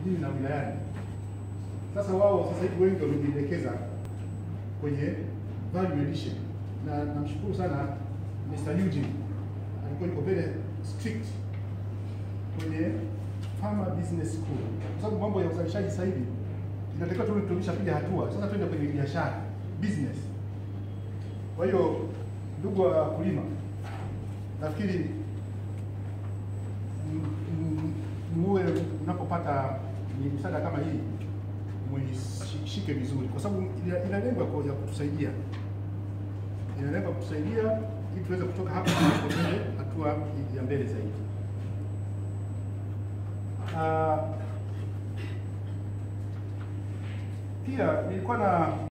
vijijini na wilayani. Sasa wao sasa hivi wengi wamejielekeza kwenye value addition, na namshukuru sana Mr. Eugene alikuwa yuko very strict kwenye Farmer Business School, kwa sababu mambo ya uzalishaji sasa hivi inatakiwa tu tumeshapiga hatua, sasa twende kwenye biashara business. Kwa hiyo ndugu wakulima, nafikiri m- m- muwe mnapopata ni msaada kama hii muishike vizuri, kwa sababu ina- ina lengo ya ku- ya kutusaidia, ina lengo ya kutusaidia ili tuweze kutoka hapa na mbele hatua ya mbele zaidi. Ah, pia nilikuwa na